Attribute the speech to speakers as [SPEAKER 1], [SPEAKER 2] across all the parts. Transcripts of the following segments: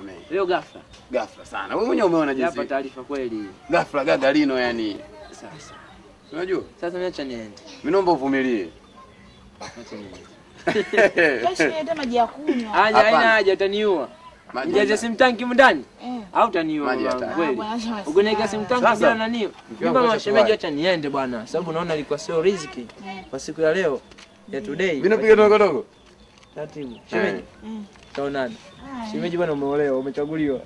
[SPEAKER 1] nisamehe.
[SPEAKER 2] Leo ghafla.
[SPEAKER 1] Ghafla sana. Wewe mwenyewe umeona
[SPEAKER 2] Hapa
[SPEAKER 1] jinsi.
[SPEAKER 2] taarifa kweli.
[SPEAKER 1] Ghafla gagalino yani.
[SPEAKER 2] Sasa.
[SPEAKER 1] Unajua?
[SPEAKER 2] Sasa mimi acha niende.
[SPEAKER 1] Mimi naomba uvumilie.
[SPEAKER 2] Acha niende.
[SPEAKER 3] Kesho niende maji ya kunywa.
[SPEAKER 2] Haja
[SPEAKER 1] Hapana.
[SPEAKER 2] haina haja utaniua.
[SPEAKER 1] Maji
[SPEAKER 2] Nijaze
[SPEAKER 1] ya-
[SPEAKER 2] simu tanki ndani.
[SPEAKER 3] Eh.
[SPEAKER 2] Au utaniua
[SPEAKER 1] Maji ya
[SPEAKER 2] wangu,
[SPEAKER 1] taa.
[SPEAKER 2] kweli.
[SPEAKER 3] Ah, bwana, acha
[SPEAKER 2] Ugoneka simu tanki
[SPEAKER 1] Sasa,
[SPEAKER 2] bila nani?
[SPEAKER 1] mke wangu
[SPEAKER 2] Mimi
[SPEAKER 1] acha
[SPEAKER 2] mashemeji
[SPEAKER 1] kuwahi.
[SPEAKER 2] acha niende bwana. Sababu naona ilikuwa sio riziki kwa siku ya leo ya today.
[SPEAKER 1] Mimi napiga dogo dogo.
[SPEAKER 2] Taratibu. Shemeji.
[SPEAKER 3] Mm.
[SPEAKER 2] Taonana.
[SPEAKER 3] Haya.
[SPEAKER 2] Shemeji bwana umeolewa, umechaguliwa.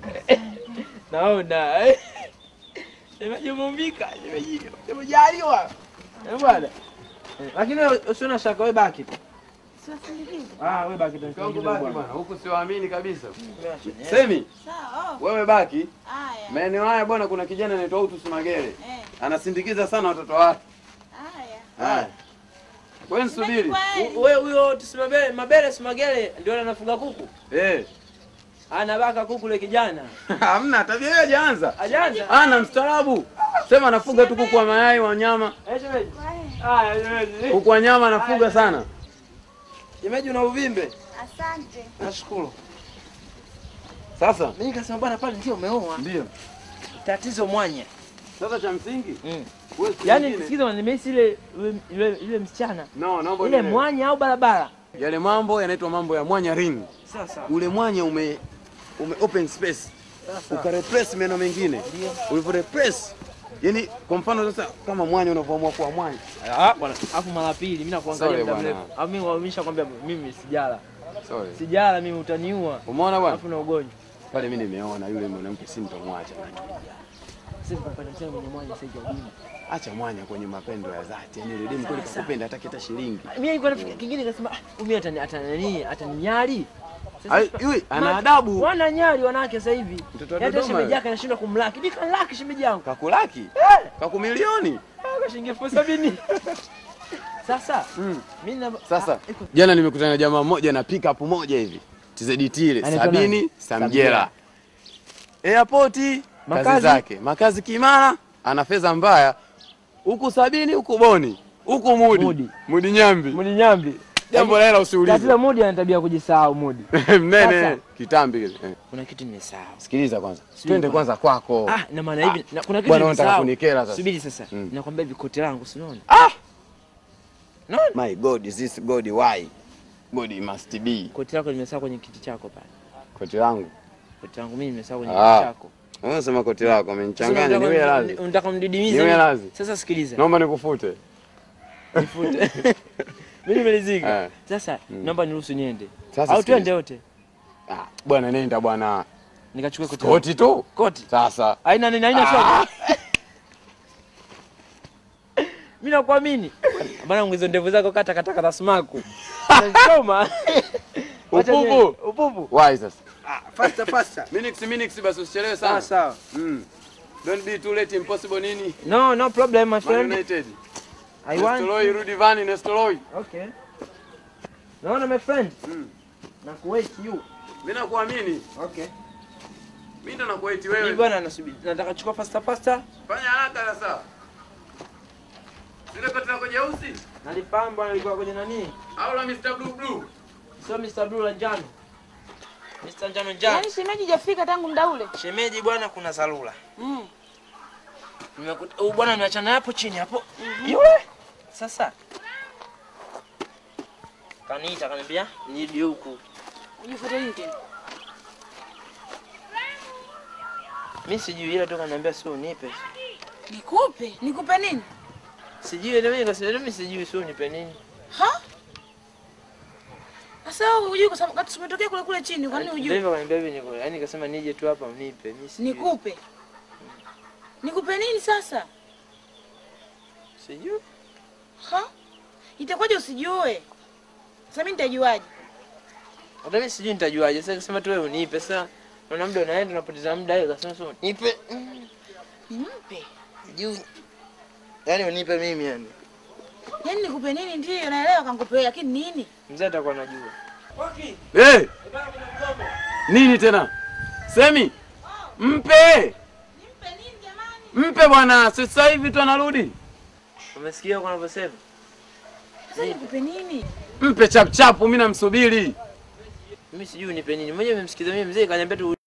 [SPEAKER 2] Naona. Shemeji umeumbika, shemeji. Umejaliwa. Eh bwana. Eh, Lakini wewe usiona shaka wewe baki tu.
[SPEAKER 3] Siwasindikize.
[SPEAKER 2] Ah, wewe baki tu.
[SPEAKER 1] Mke wangu baki bwana. Huku siwaamini kabisa.
[SPEAKER 2] Eh,
[SPEAKER 1] Semi,
[SPEAKER 3] Sawa. oh.
[SPEAKER 1] wewe baki.
[SPEAKER 3] Haya.
[SPEAKER 1] Maeneo haya bwana kuna kijana anaitwa Utus Magere.
[SPEAKER 3] Eh.
[SPEAKER 1] Anasindikiza sana watoto wake.
[SPEAKER 3] Haya.
[SPEAKER 1] Haya. Wewe nisubiri.
[SPEAKER 3] Kweli.
[SPEAKER 2] Wewe huyo tusimabele, mabele simagele ndio anafuga kuku.
[SPEAKER 1] Eh.
[SPEAKER 2] Anabaka kuku le kijana.
[SPEAKER 1] Hamna tabia hiyo hajaanza.
[SPEAKER 2] Ajanza.
[SPEAKER 1] Ana mstaarabu. Sema anafuga tu kuku wa mayai wa nyama.
[SPEAKER 2] Eh, shemeji.
[SPEAKER 3] Haya.
[SPEAKER 2] Haya, shemeji.
[SPEAKER 1] Kuku wa nyama anafuga sana.
[SPEAKER 2] Shemeji una uvimbe.
[SPEAKER 3] Asante.
[SPEAKER 2] Nashukuru.
[SPEAKER 1] Sasa
[SPEAKER 2] Mimi nikasema bwana pale ndio umeoa.
[SPEAKER 1] ndio.
[SPEAKER 2] Tatizo mwanya.
[SPEAKER 1] Sasa cha msingi
[SPEAKER 2] Mm.
[SPEAKER 1] wewe siku
[SPEAKER 2] Yaani
[SPEAKER 1] nyingine-
[SPEAKER 2] sikiza nimehisi ile ile- ile ile msichana.
[SPEAKER 1] No, naomba
[SPEAKER 2] Ile
[SPEAKER 1] unielewe.
[SPEAKER 2] mwanya au barabara.
[SPEAKER 1] Yale mambo yanaitwa mambo ya mwanya ring.
[SPEAKER 2] Sasa.
[SPEAKER 1] Ule mwanya ume ume open space. Ukarepress meno mengine. Ulivyo repress yani kwa mfano sasa kama mwanya unavyoamua kuwa mwanya.
[SPEAKER 2] Ah, bwana. Alafu mara pili mimi nakuangalia
[SPEAKER 1] Sorry,
[SPEAKER 2] muda
[SPEAKER 1] bwana.
[SPEAKER 2] mrefu. Au mimi wamisha kwambia mimi sijala.
[SPEAKER 1] Sorry.
[SPEAKER 2] Sijala mimi utaniua.
[SPEAKER 1] Umeona bwana?
[SPEAKER 2] Alafu na ugonjwa.
[SPEAKER 1] Pale mimi nimeona yule mwanamke si nitamwacha.
[SPEAKER 2] Sasa tukapata msemo mwenye mwanya sasa hivi.
[SPEAKER 1] Acha mwanya kwenye mapendo ya dhati. Yaani yule demu kweli kakupenda hataki hata shilingi.
[SPEAKER 2] Mimi nilikuwa nafikiri kingine nikasema ah, mimi atani atanani ataninyali. Sasa
[SPEAKER 1] Ai,
[SPEAKER 2] sipa-
[SPEAKER 1] yule ana
[SPEAKER 2] Ma-
[SPEAKER 1] adabu.
[SPEAKER 2] Wana nyali wanawake sasa hivi.
[SPEAKER 1] Mtoto wa
[SPEAKER 2] Hata
[SPEAKER 1] Dodoma
[SPEAKER 2] shemeji
[SPEAKER 1] yule.
[SPEAKER 2] yake anashindwa kumlaki. Nika laki shemeji yangu.
[SPEAKER 1] Kakulaki?
[SPEAKER 2] Eh,
[SPEAKER 1] Kakumilioni?
[SPEAKER 2] kwa shilingi elfu sabini. Sasa
[SPEAKER 1] Mm.
[SPEAKER 2] mimi na
[SPEAKER 1] Sasa
[SPEAKER 2] Ah, iko-
[SPEAKER 1] jana nimekutana na jamaa mmoja na pick up moja hivi. TZDT ile
[SPEAKER 2] Anaitwa
[SPEAKER 1] sabini
[SPEAKER 2] nani?
[SPEAKER 1] Samjera. Airport kazi
[SPEAKER 2] Makazi?
[SPEAKER 1] zake. Makazi Kimara ana fedha mbaya. Huku sabini huku Boni. Huku Mudi.
[SPEAKER 2] Mudi.
[SPEAKER 1] Mudi Nyambi.
[SPEAKER 2] Mudi nyambi.
[SPEAKER 1] Jambo la hela
[SPEAKER 2] Tatizo
[SPEAKER 1] usiulize.
[SPEAKER 2] Mudi ana tabia ya kujisahau Mudi.
[SPEAKER 1] Mnene
[SPEAKER 2] Sasa.
[SPEAKER 1] kitambi kile. Eh.
[SPEAKER 2] Kuna kitu nimesahau.
[SPEAKER 1] Sikiliza kwanza.
[SPEAKER 2] Sijui
[SPEAKER 1] Twende
[SPEAKER 2] kwanza.
[SPEAKER 1] kwanza kwako.
[SPEAKER 2] Ah, na maana hivi na kuna kitu
[SPEAKER 1] Bwana unataka
[SPEAKER 2] nimesahau.
[SPEAKER 1] kunikera sasa.
[SPEAKER 2] Subiri sasa.
[SPEAKER 1] Mm.
[SPEAKER 2] Nakwambia hivi koti langu si unaona?
[SPEAKER 1] Ah!
[SPEAKER 2] Unaona?
[SPEAKER 1] My God, is this God why? God must be.
[SPEAKER 2] Koti lako nimesahau kwenye kiti chako pale.
[SPEAKER 1] Koti langu.
[SPEAKER 2] Koti langu mimi nimesahau kwenye
[SPEAKER 1] Ah.
[SPEAKER 2] kiti chako.
[SPEAKER 1] Unasema koti lako
[SPEAKER 2] Sasa
[SPEAKER 1] amenichanganya
[SPEAKER 2] unataka
[SPEAKER 1] niwe
[SPEAKER 2] mdi-
[SPEAKER 1] radhi.
[SPEAKER 2] Unataka mdidimize.
[SPEAKER 1] Niwe
[SPEAKER 2] mimi?
[SPEAKER 1] radhi.
[SPEAKER 2] Sasa sikiliza.
[SPEAKER 1] Naomba nikufute.
[SPEAKER 2] Nifute. Mimi nimelizika.
[SPEAKER 1] Eh.
[SPEAKER 2] Sasa naomba niruhusu niende.
[SPEAKER 1] Sasa
[SPEAKER 2] Au
[SPEAKER 1] sikiliza.
[SPEAKER 2] twende wote.
[SPEAKER 1] Ah, bwana nenda bwana.
[SPEAKER 2] Nikachukue koti. langu.
[SPEAKER 1] Koti tu.
[SPEAKER 2] Koti.
[SPEAKER 1] Sasa.
[SPEAKER 2] Haina nini, haina
[SPEAKER 1] Ah.
[SPEAKER 2] shaka. Mimi nakuamini. Bana hizo ndevu zako kata kata kata sumaku. Unachoma. Wacha
[SPEAKER 1] Upupu.
[SPEAKER 2] niende. Upupu.
[SPEAKER 1] Why sasa?
[SPEAKER 2] Ah, faster faster.
[SPEAKER 1] Minix minix basi usichelewe
[SPEAKER 2] Sawa
[SPEAKER 1] sana.
[SPEAKER 2] sawa.
[SPEAKER 1] Mm. Don't be too late impossible nini?
[SPEAKER 2] No, no problem my
[SPEAKER 1] Man
[SPEAKER 2] friend.
[SPEAKER 1] United.
[SPEAKER 2] I want.
[SPEAKER 1] Nestoroi rudi vani Nestoroi.
[SPEAKER 2] Okay. Naona my friend.
[SPEAKER 1] Mm.
[SPEAKER 2] Na kuwait you.
[SPEAKER 1] Mimi nakuamini.
[SPEAKER 2] Okay.
[SPEAKER 1] Mimi ndo nakuwait
[SPEAKER 2] Mimi
[SPEAKER 1] wewe.
[SPEAKER 2] bwana nasubiri. Nataka chukua faster faster.
[SPEAKER 1] Fanya haraka sasa. Zile koti lako jeusi
[SPEAKER 2] Nalifahamu bwana ilikuwa kwenye nani?
[SPEAKER 1] au la Mr Blue Blue?
[SPEAKER 2] Sio Mr. Blue la njano. Mr. Njano njano.
[SPEAKER 3] Yaani shemeji hajafika tangu muda ule.
[SPEAKER 2] Shemeji bwana kuna salula.
[SPEAKER 3] Mm.
[SPEAKER 2] Nimekuta huyu bwana niachana hapo chini hapo. Yule. Sasa. Kaniita kaniambia nirudi huku.
[SPEAKER 3] Ujifuate nini tena?
[SPEAKER 2] Mimi sijui ila tu kaniambia sio unipe.
[SPEAKER 3] Nikupe? Nikupe nini?
[SPEAKER 2] Sijui ndio mimi nikasema mimi sijui sio unipe nini.
[SPEAKER 3] Ha? Sasa wewe hujui kwa sababu kati tumetokea kule kule chini, kwa nini
[SPEAKER 2] Ndio
[SPEAKER 3] hujui?
[SPEAKER 2] hivyo kaniambia hivi niko. Yaani nikasema nije tu hapa unipe. Mimi sijui.
[SPEAKER 3] Nikupe. Nikupe nini sasa?
[SPEAKER 2] Sijui.
[SPEAKER 3] Ha? Itakuwaje usijue? Sasa mimi nitajuaje?
[SPEAKER 2] Hata mimi sijui nitajuaje. Sasa nikasema tu wewe unipe. Sasa naona muda unaenda unapoteza muda hiyo kasema sio unipe. Mm,
[SPEAKER 3] Nimpe.
[SPEAKER 2] Sijui. Yaani unipe mimi yani.
[SPEAKER 3] Yaani nikupe nini ndio naelewa kanikupe lakini nini?
[SPEAKER 2] Mzee atakuwa anajua.
[SPEAKER 1] Hey! Nini tena? Semi. Mpe!
[SPEAKER 3] Nimpe nini jamani?
[SPEAKER 1] Mpe bwana, sasa hivi tu anarudi.
[SPEAKER 2] Umesikia kwa anavyosema?
[SPEAKER 3] Sasa nikupe nini?
[SPEAKER 1] Mpe chap chap, mimi namsubiri.
[SPEAKER 2] Mimi sijui unipe nini. Mmoja nimemsikiza mimi mzee kaniambia tu